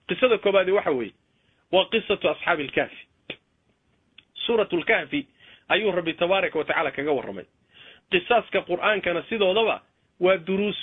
qisada koobaadi waxa weeye waa qisatu asxaabi alkahfi suuratu lkahfi ayuu rabbi tabaaraka wa tacaala kaga warramay qisaaska qur'aankana sidoodaba waa duruus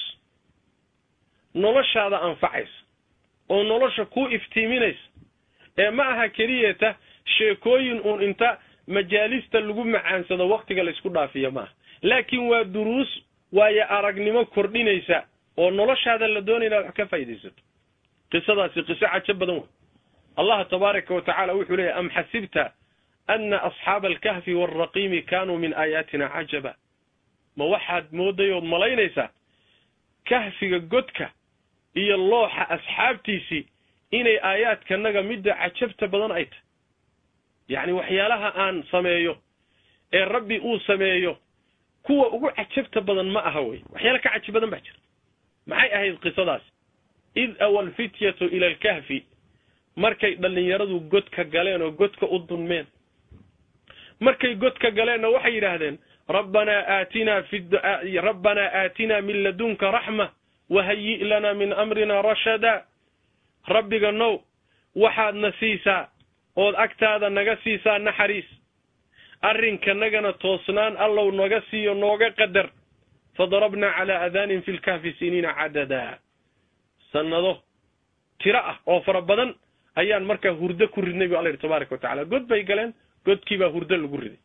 noloshaada anfacaysa oo nolosha kuu iftiiminaysa ee ma aha keliyata sheekooyin uun inta majaalista lagu macaansado waktiga laysku dhaafiyo maaha laakiin waa duruus waayo aragnimo kordhinaysa oo noloshaada la doonaya inaad wax ka faaidaysato qisadaasi qiso cajo badan wey allah tabaaraka wa tacaala wuxuu leeyahy am xasibta ana asxaaba alkahfi waalraqiimi kaanuu min aayaatina cajaba ma waxaad mooday ood malaynaysaa kahfiga godka iyo looxa asxaabtiisii inay aayaadkanaga midda cajabta badan ay tahay yacni waxyaalaha aan sameeyo ee rabbi uu sameeyo kuwa ugu cajabta badan ma aha wey waxyaala ka cajab badan baa jira maxay ahayd qisadaasi id awa alfityatu ila alkahfi markay dhallinyaradu godka galeen oo godka u dunmeen markay godka galeenna waxay yidhaahdeen rabbanaa aatinaa fi rabbanaa aatinaa min ladunka raxma wahayi' lanaa min amrina rashada rabbiga now waxaadna siisaa ood agtaada naga siisaa naxariis arrinkanagana toosnaan allow naga siiyo nooga qadar fadarabnaa calaa aadaanin fi lkahfi siniina cadadaa sannado tiro ah oo fara badan ayaan markaa hurdo ku ridnay bu alla yidhi tabaaraka wa tacala god bay galeen godkiibaa hurdo lagu riday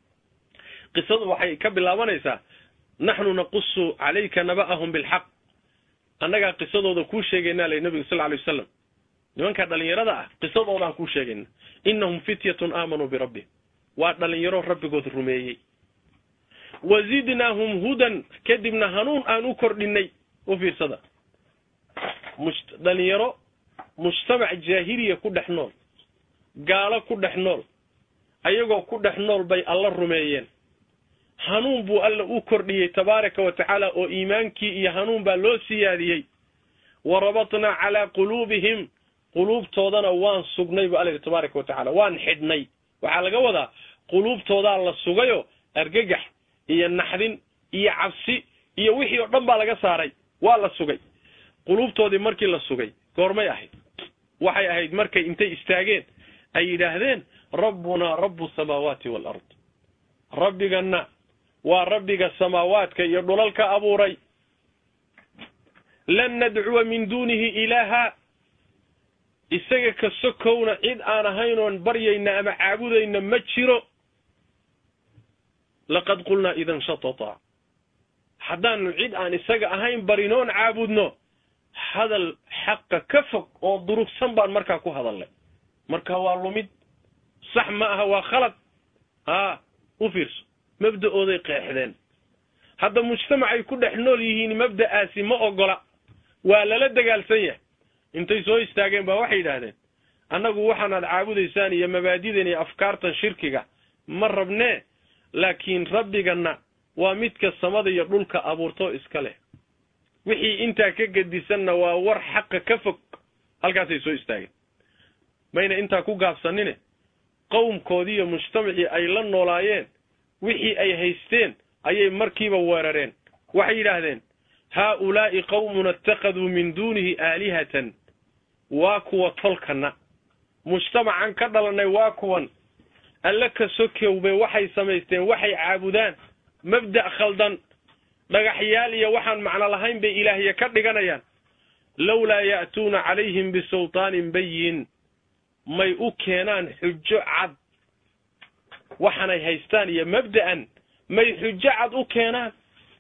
qisadu waxay ka bilaabanaysaa naxnu naqusu calayka naba'ahum bilxaq annagaa qisadooda kuu sheegaynaa lay nabiga sal alay wasalam nimankaa dhallinyarada ah qisadoodaan kuu sheegayna innahum fityatun aamanuu birabbihim waa dhallinyaro rabbigood rumeeyey wa zidnaahum hudan kadibna hanuun aan u kordhinay u fiirsada dhalinyaro mujtamac jaahiliya ku dhex nool gaalo ku dhex nool ayagoo ku dhex nool bay alla rumeeyeen hanuun buu alla u kordhiyey tabaaraka wa tacaala oo iimaankii iyo hanuun baa loo siyaadiyey wa rabatnaa calaa quluubihim quluubtoodana waan sugnay bu alla yidhi tabaaraka wa tacala waan xidhnay waxaa laga wadaa quluubtoodaa la sugayo argagax iyo naxdin iyo cabsi iyo wixii oo dhan baa laga saaray waa la sugay quluubtoodii markii la sugay goormay ahayd waxay ahayd markay intay istaageen ay yidhaahdeen rabbunaa rabbu samaawaati waalard rabbiganna waa rabbiga samaawaadka iyo dhulalka abuuray lan nadcuwa min duunihi ilaaha isaga ka sokowna cid aan ahayn oon baryayna ama caabudayna ma jiro laqad qulnaa idan shatata haddaanu cid aan isaga ahayn barinoon caabudno hadal xaqa ka fog oo durugsan baan markaa ku hadalnay marka waa lumid sax ma aha waa khalad haa u fiirso mabda'ooday qeexdeen hadda mujtamacay ku dhex nool yihiin mabda'aasi ma ogola waa lala dagaalsan yahay intay soo istaageen baa waxay yidhaahdeen annagu waxaanaad caabudaysaan iyo mabaadidan iyo afkaartan shirkiga ma rabnee laakiin rabbiganna waa midka samada iyo dhulka abuurtoo iska leh wixii intaa ka gedisanna waa war xaqa ka fog halkaasay soo istaageen mayna intaa ku gaabsanine qowmkoodii iyo mujtamacii ay la noolaayeen wixii ay haysteen ayay markiiba weerareen waxay yidhaahdeen haaulaa'i qawmuna ittakhaduu min duunihi aalihatan waa kuwa tolkana mujtamacan ka dhalannay waa kuwan alle ka sokowbe waxay samaysteen waxay caabudaan mabda' khaldan dhagaxyaal iyo waxaan macno lahayn bay ilaahya ka dhiganayaan lowlaa ya'tuuna calayhim bisultaanin bayin may u keenaan xujo cad waxaanay haystaan iyo mabda'an may xujo cad u keenaan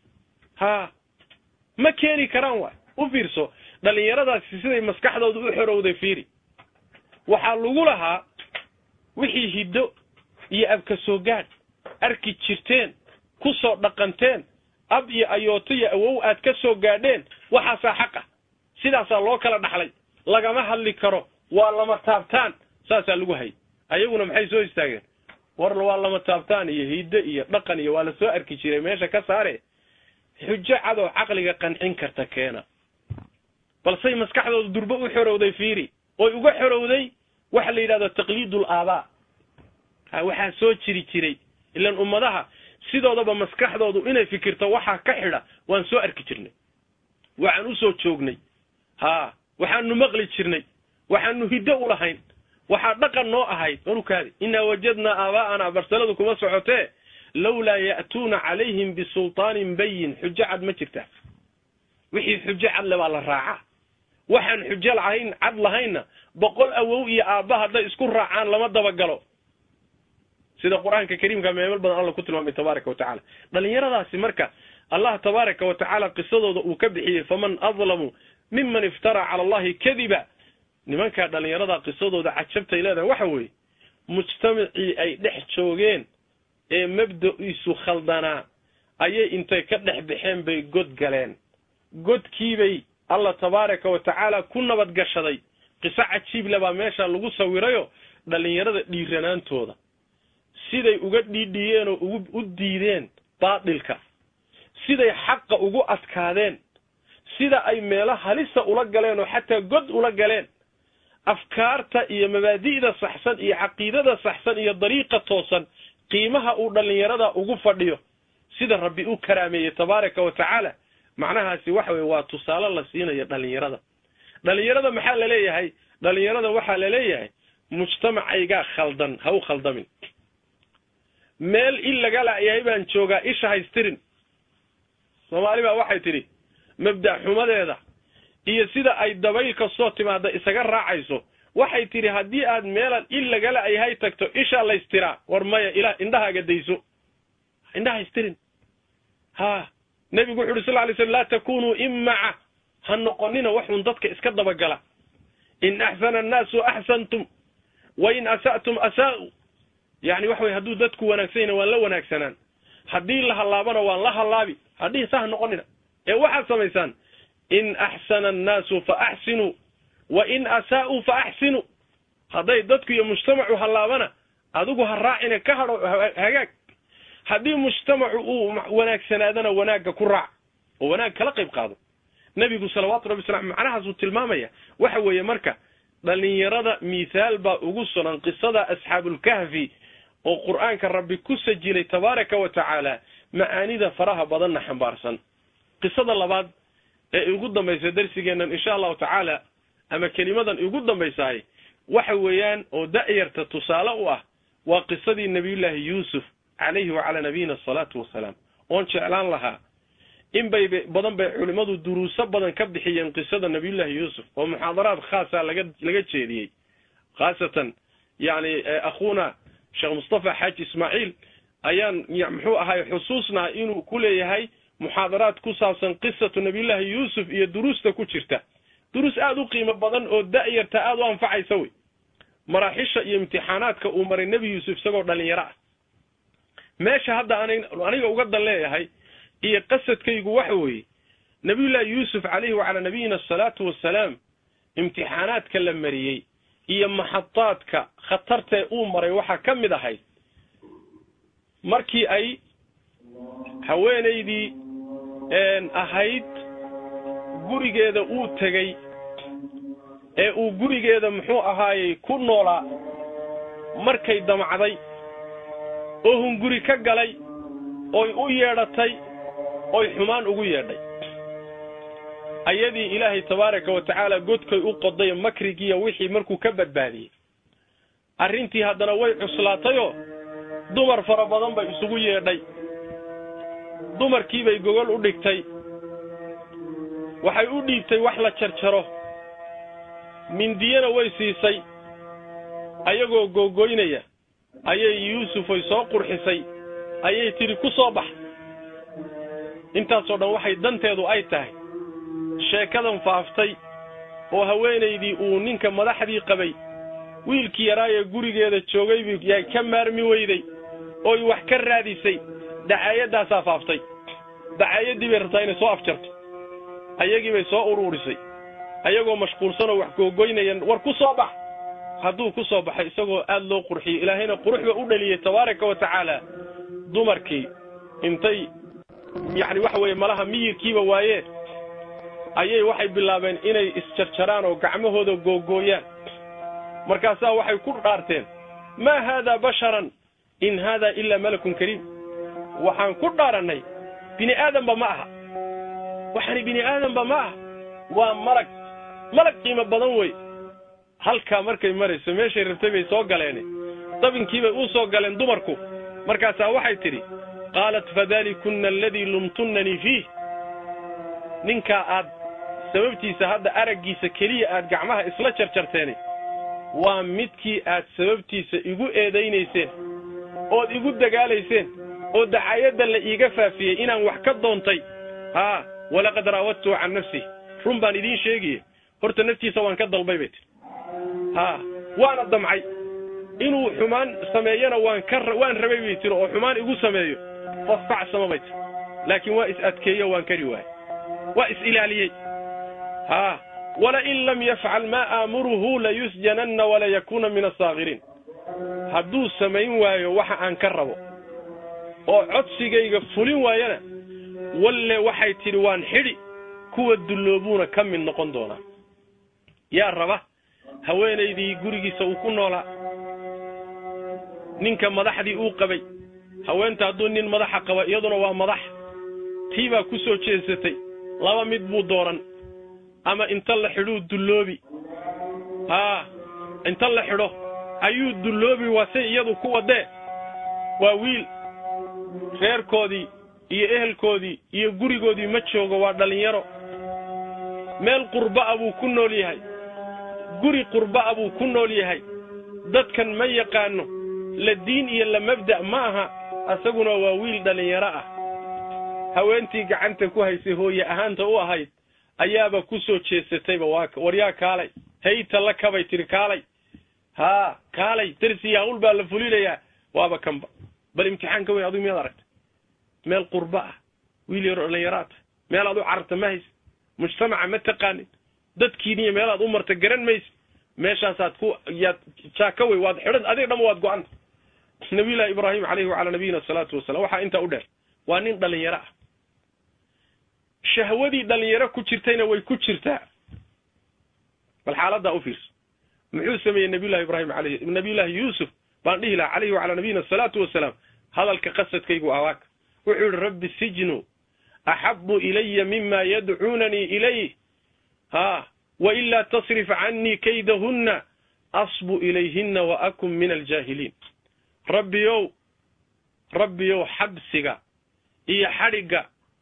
haa ma keeni karaan waay u fiirso dhallinyaradaasi siday maskaxdooda u xorowday fiiri waxaa lagu lahaa wixii hiddo iyo abka soo gaadh arki jirteen ku soo dhaqanteen ab iyo ayooto iyo awow aad ka soo gaadheen waxaasaa xaq ah sidaasaa loo kala dhaxlay lagama hadli karo waa lama taabtaan saasaa lagu hayay ayaguna maxay soo istaageen war waa lama taabtaan iyo hiddo iyo dhaqan iyo waa la soo arki jiray meesha ka saare xujo cadoo caqliga qancin karta keena balsay maskaxdooda durbo u xorowday fiiri oy uga xorowday waxa la yidhahdo taqliidul aabaa ha waxaa soo jiri jiray ilaan ummadaha sidoodaba maskaxdoodu inay fikirto waxaa ka xidha waan soo arki jirnay waxaan usoo joognay haa waxaanu maqli jirnay waxaanu hiddo u lahayn waxaa dhaqan noo ahayd wanukaadi innaa wajadnaa aabaa'ana barsaladu kuma socotee lawlaa ya'tuuna calayhim bisultaanin bayin xujo cad ma jirta wixii xujo cad le baa la raacaa waxaan xujo lahayn cad lahaynna boqol awow iyo aabba hadday isku raacaan lama dabagalo sida qur-aanka kariimka meemel badan alla ku tilmaamay tabaaraka wa tacala dhallinyaradaasi marka allah tabaaraka wa tacaala qisadooda uu ka bixiyey faman adlamu miman iftaraa cala allahi kadiba nimankaa dhallinyarada qisadooda cajabtay leedahay waxa weeye mujtamacii ay dhex joogeen ee mabda-iisu khaldanaa ayay intay ka dhex baxeen bay god galeen godkiibay allah tabaaraka wa tacaala ku nabad gashaday qiso cajiible baa meesha lagu sawirayo dhallinyarada dhiiranaantooda siday uga dhiidhiyeen oo ugu u diideen baatilka siday xaqa ugu adkaadeen sida ay meelo halisa ula galeen oo xataa god ula galeen afkaarta iyo mabaadi'da saxsan iyo caqiidada saxsan iyo dariiqa toosan qiimaha uu dhallinyarada ugu fadhiyo sida rabbi u karaameeyey tabaaraka wa tacaala macnahaasi waxa weye waa tusaale la siinayo dhallinyarada dhallinyarada maxaa la leeyahay dhallinyarada waxaa la leeyahay mujtamacaygaa khaldan ha u khaldamin meel il laga la'yahay baan joogaa isha haystirin soomaali baa waxay tidhi mabda' xumadeeda iyo sida ay dabayl kastoo timaada isaga raacayso waxay tidhi haddii aad meelan il laga la'yahay tagto ishaa laystiraa war maya ila indhahaaga dayso indhaha haystirin ha nebigu wuxu uhi sal lay slm laa takunuu imaca ha noqonina waxun dadka iska dabagala in axsana annaasu axsantum wa in asa'tum asaa'u yani waxa weye hadduu dadku wanaagsan yahna waan la wanaagsanaan haddii la hallaabana waan la hallaabi haddii sa ha noqonina ee waxaad samaysaan in axsana annaasu fa axsinuu wa in asaa'uu fa axsinuu hadday dadku iyo mujtamacu hallaabana adigu ha raacina ka hadho hagaag haddii mujtamacu uu wanaagsanaadana wanaagga ku raac oo wanaag kala qayb qaado nebigu salawaatu rabbi wasalam macnahaasuu tilmaamaya waxa weeye marka dhallinyarada mithaal baa ugu sugan qisada asxaabulkahfi oo qur'aanka rabbi ku sajilay tabaaraka wa tacaala macaanida faraha badanna xambaarsan qisada labaad ee ugu dambaysa darsigeennan insha allahu tacaala ama kelimadan igu dambaysahay waxa weeyaan oo da'yarta tusaale u ah waa qisadii nabiyullaahi yuusuf calayhi wacalaa nabiyina asalaatu wasalaam oon jeclaan lahaa in bay badan bay culimmadu duruuso badan ka bixiyeen qisada nabiyullaahi yuusuf oo muxaadaraad khaasa laga laga jeediyey khaasatan yani akhuuna sheekh mustafa xaaji ismaaciil ayaan muxuu ahay xusuusnaha inuu ku leeyahay muxaadaraad ku saabsan qisatu nabiyullaahi yuusuf iyo duruusta ku jirta duruus aada u qiimo badan oo da'yarta aada u anfacaysa wey maraaxisha iyo imtixaanaadka uu maray nebi yuusuf isagoo dhallinyaro ah meesha hadda aniga uga dan leeyahay iyo qasadkaygu waxa weeye nabiyullaahi yuusuf calayhi wacalaa nabiyina asalaatu wassalaam imtixaanaadka la mariyey iyo maxadaadka khatartee uu maray waxaa ka mid ahayd markii ay haweenaydii ahayd gurigeeda uu tegey ee uu gurigeeda muxuu ahaayey ku noolaa markay damacday oo hunguri ka galay oy u yeedhatay oy xumaan ugu yeedhay ayadii ilaahay tabaaraka wa tacaala godkay u qoday makrigiiyo wixii markuu ka badbaadiyey arrintii haddana way cuslaatayoo dumar fara badan bay isugu yeedhay dumarkiibay gogol u dhigtay waxay u dhiibtay wax la jarjaro mindiyana way siisay ayagoo googoynaya ayay yuusufay soo qurxisay ayay tidhi ku soo bax intaasoo dhan waxay danteedu ay tahay sheekadan faaftay oo haweenaydii uu ninka madaxdii qabay wiilkii yaraayee gurigeeda joogay yaa ka maarmi weyday ooy wax ka raadisay dacaayadaasaa faaftay dacaayadii bay rabtaa inay soo afjarto ayagii bay soo uruurisay ayagoo mashquulsanoo wax googoynayaan war ku soo bax hadduu ku soo baxay isagoo aad loo qurxiyey ilaahayna quruxba u dhaliyey tabaaraka wa tacaala dumarkii intay yacni waxa weeye malaha miyirkiiba waayeen ayay waxay bilaabeen inay isjarjaraan oo gacmahooda googooyaan markaasaa waxay ku dhaarteen maa haadaa basharan in haadaa ilaa malakun kariim waxaan ku dhaarannay bini aadamba ma aha waxani bini aadamba ma aha waa malag malag qiimo badan wey halkaa markay marayso meeshay rabtay bay soo galeen dabinkiibay u soo galeen dumarku markaasaa waxay tidhi qaalat fadalikunna aladii lumtunnanii fiih ninkaa aad sababtiisa hadda araggiisa keliya aad gacmaha isla jarjarteeni waa midkii aad sababtiisa igu eedaynayseen ood igu dagaalayseen oo dacayadda la iiga faafiyey inaan wax ka doontay haa walaqad raawadtuhu can nafsih run baan idiin sheegaye horta naftiisa waan ka dalbay bay tidhi haa waana damcay inuu xumaan sameeyana waan ka waan rabay bay tiri oo xumaan igu sameeyo fastacsama bay tiri laakiin waa is adkeeyo waan kari waayey waa is ilaaliyey haa walain lam yafcal maa aamuruhu layusjananna walayakuuna min asaakiriin hadduu samayn waayo waxa aan ka rabo oo codsigayga fulin waayana walle waxay tidhi waan xidhi kuwa dulloobuuna ka mid noqon doonaa yaa raba haweenaydii gurigiisa uu ku noolaa ninka madaxdii uu qabay haweenta hadduu nin madaxa qaba iyaduna waa madax tii baa ku soo jeesatay laba mid buu dooran ama inta la xidhuu dulloobi haa inta la xidho ayuu dulloobi waa say iyadu ku wadee waa wiil reerkoodii iyo ehelkoodii iyo gurigoodii ma joogo waa dhallinyaro meel qurba'a buu ku nool yahay guri qurba'a buu ku nool yahay dadkan ma yaqaano la diin iyo la mabda' ma aha asaguna waa wiil dhallinyaro ah haweentii gacanta ku haysay hooye ahaanta u ahayd ayaaba ku soo jeesatayba waa waryaa kaalay hayta la kabay tiri kaalay haa kaalay darsiya hawl baa la fulinayaa waaba kanba bal imtixaanka weyn adigu miyaad aragta meel qurba ah wiil yaro dhallinyaraata meel aad u cararta ma haysa mujtamaca ma taqaanin dadkiiniyo meelaad u marta garan maysa meeshaasaad ku yaad jaaka wey waad xidhan adiga dhama waad go-anta nabiyullahi ibraahim calayhi wacalaa nabiyina asalaatu wasalam waxaa intaa u dheer waa nin dhallinyaro ah shahwadii dhallinyaro ku jirtayna way ku jirtaa bal xaaladdaa u fiirso muxuu sameeyey nabiyullahi ibraahim alayhi nabiyullahi yuusuf baan dhihi lahaa calayhi wacalaa nabiyina asalaatu wasalaam hadalka qasadkaygu awaaka wuxuu yihi rabbi sijnu axabu ilaya mima yadcuunanii ilayh haa wailaa tasrif canii kaydahunna asbu ilayhinna wa akun min aljaahiliin rabbiyow rabbiyow xabsiga iyo xadhigga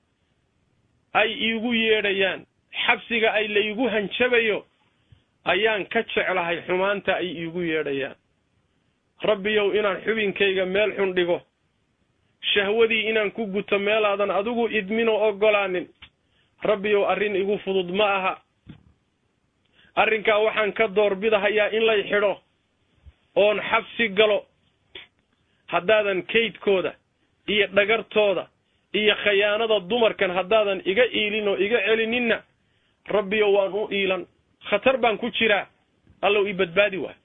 ay iigu yeedhayaan xabsiga ay laygu hanjabayo ayaan ka jeclahay xumaanta ay iigu yeedhayaan rabbiyow inaan xubinkayga meel xun dhigo shahwadii inaan ku guto meelaadan adigu idminoo oggolaanin rabbiyow arrin igu fudud ma aha arrinkaa waxaan ka doorbidahayaa in lay xidho oon xabsi galo haddaadan kaydkooda iyo dhagartooda iyo khayaanada dumarkan haddaadan iga iilin oo iga celininna rabbiyow waan u iilan khatar baan ku jiraa allow ii badbaadi waay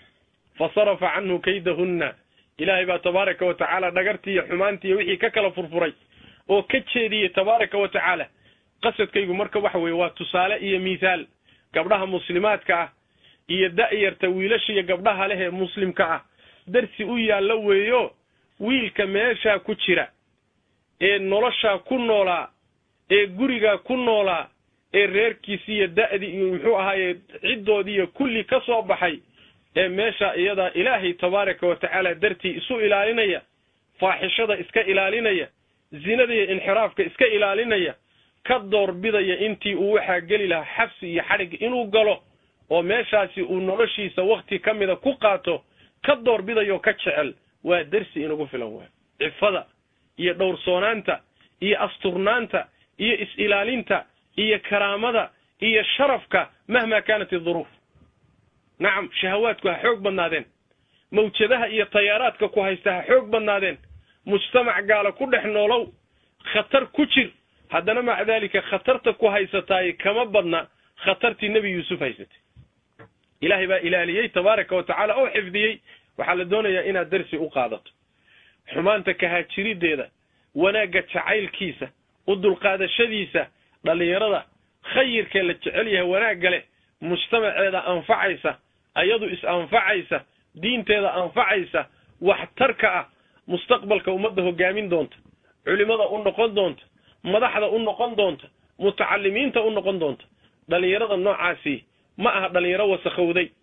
fa sarafa canhu kaydahunna ilaahay baa tabaaraka wa tacaala dhagartii iyo xumaantii iyo wixii ka kala furfuray oo ka jeediyey tabaaraka wa tacaala qasadkaygu marka waxa weeye waa tusaale iyo miithaal gabdhaha muslimaadka ah iyo da'yarta wiilasha iyo gabdhaha leh ee muslimka ah darsi u yaallo weeyo wiilka meeshaa ku jira ee noloshaa ku noolaa ee gurigaa ku noolaa ee reerkiisi iyo da'dii iyo muxuu ahaaye ciddoodii iyo kulli ka soo baxay ee meesha iyadaa ilaahay tabaaraka wa tacaala dartii isu ilaalinaya faaxishada iska ilaalinaya zinada iyo inxiraafka iska ilaalinaya ka doorbidaya intii uu waxaa geli lahaa xabsi iyo xadhig inuu galo oo meeshaasi uu noloshiisa wakhti ka mida ku qaato ka doorbidayoo ka jecel waa dersi inagu filan waay cifada iyo dhowrsoonaanta iyo asturnaanta iyo is-ilaalinta iyo karaamada iyo sharafka mahmaa kaanat iduruuf nacam shahawaadku ha xoog badnaadeen mawjadaha iyo tayaaraadka ku haysta ha xoog badnaadeen mujtamac gaala ku dhex noolow khatar ku jir haddana maca daalika khatarta ku haysataay kama badna khatartii nebi yuusuf haysatay ilaahay baa ilaaliyey tabaaraka wa tacaala oo xifdiyey waxaa la doonayaa inaad darsi u qaadato xumaanta kahaajirideeda wanaagga jacaylkiisa u dulqaadashadiisa dhallinyarada khayirkee la jecel yahay wanaagga leh mujtamaceeda anfacaysa ayadu is-anfacaysa diinteeda anfacaysa waxtarka ah mustaqbalka ummadda hogaamin doonta culimada u noqon doonta madaxda u noqon doonta mutacalimiinta u noqon doonta dhallinyarada noocaasi ma aha dhallinyaro wasakhowday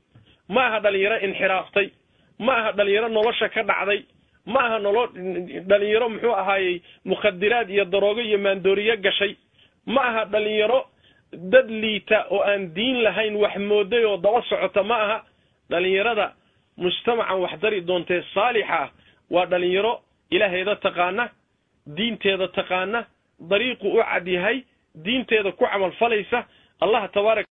ma aha dhalinyaro inxiraaftay ma aha dhalinyaro nolosha ka dhacday ma aha nolo dhalinyaro muxuu ahaayey mukhadiraad iyo daroogo iyo maandooriye gashay ma aha dhalinyaro dad liita oo aan diin lahayn wax mooday oo daba socota ma aha dhalinyarada mujtamacan wax dari doontee saalixa ah waa dhalinyaro ilaaheeda taqaana diinteeda taqaana dariiqu u cad yahay diinteeda ku camal falaysa allah tabaaraka